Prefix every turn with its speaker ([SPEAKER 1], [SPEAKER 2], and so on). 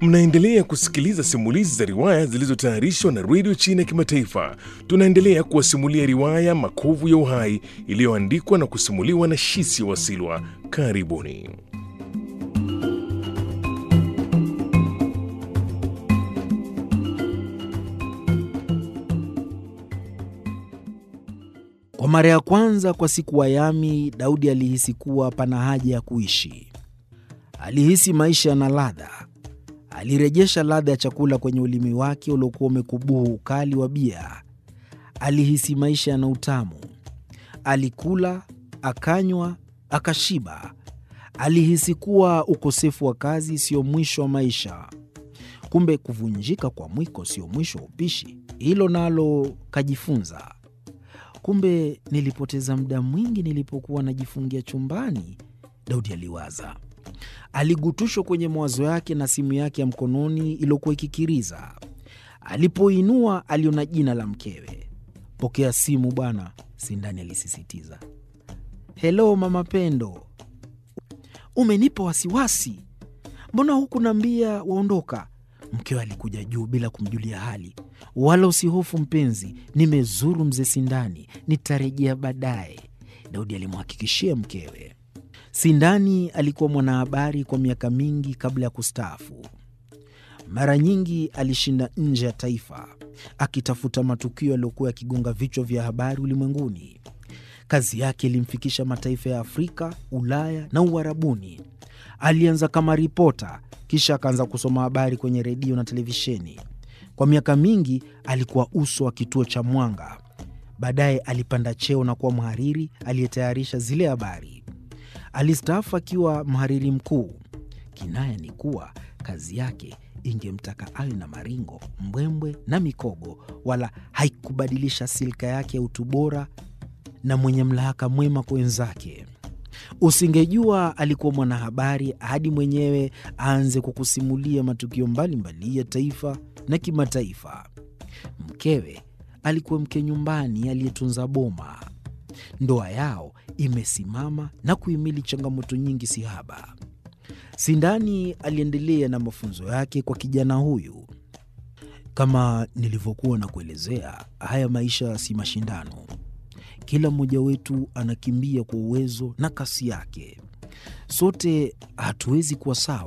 [SPEAKER 1] Mnaendelea kusikiliza simulizi za riwaya zilizotayarishwa na redio China ya Kimataifa. Tunaendelea kuwasimulia riwaya Makovu ya Uhai iliyoandikwa na kusimuliwa na Shisi Wasilwa. Karibuni.
[SPEAKER 2] Kwa mara ya kwanza kwa siku Wayami, Daudi alihisi kuwa pana haja ya kuishi. Alihisi maisha yana ladha. Alirejesha ladha ya chakula kwenye ulimi wake uliokuwa umekubuhu ukali wa bia. Alihisi maisha yana utamu. Alikula, akanywa, akashiba. Alihisi kuwa ukosefu wa kazi sio mwisho wa maisha. Kumbe kuvunjika kwa mwiko sio mwisho wa upishi. Hilo nalo kajifunza. Kumbe nilipoteza muda mwingi nilipokuwa najifungia chumbani, Daudi aliwaza. Aligutushwa kwenye mawazo yake na simu yake ya mkononi iliyokuwa ikikiriza. Alipoinua aliona jina la mkewe. Pokea simu bwana, Sindani alisisitiza. Helo mama Pendo, umenipa wasiwasi. Mbona huku naambia waondoka? Mkewe alikuja juu bila kumjulia hali. Wala usihofu mpenzi, nimezuru mzee Sindani, nitarejea baadaye, Daudi alimhakikishia mkewe. Sindani alikuwa mwanahabari kwa miaka mingi kabla ya kustaafu. Mara nyingi alishinda nje ya taifa akitafuta matukio yaliyokuwa yakigonga vichwa vya habari ulimwenguni. Kazi yake ilimfikisha mataifa ya Afrika, Ulaya na Uarabuni. Alianza kama ripota, kisha akaanza kusoma habari kwenye redio na televisheni. Kwa miaka mingi alikuwa uso wa kituo cha Mwanga. Baadaye alipanda cheo na kuwa mhariri aliyetayarisha zile habari. Alistaafu akiwa mhariri mkuu. Kinaya ni kuwa kazi yake ingemtaka awe na maringo, mbwembwe na mikogo, wala haikubadilisha silka yake ya utu bora na mwenye mlahaka mwema kwa wenzake. Usingejua alikuwa mwanahabari hadi mwenyewe aanze kukusimulia matukio mbalimbali ya taifa na kimataifa. Mkewe alikuwa mke nyumbani aliyetunza boma. Ndoa yao imesimama na kuhimili changamoto nyingi sihaba. Sindani aliendelea na mafunzo yake kwa kijana huyu. Kama nilivyokuwa na kuelezea, haya maisha si mashindano. Kila mmoja wetu anakimbia kwa uwezo na kasi yake. Sote hatuwezi kuwa sawa.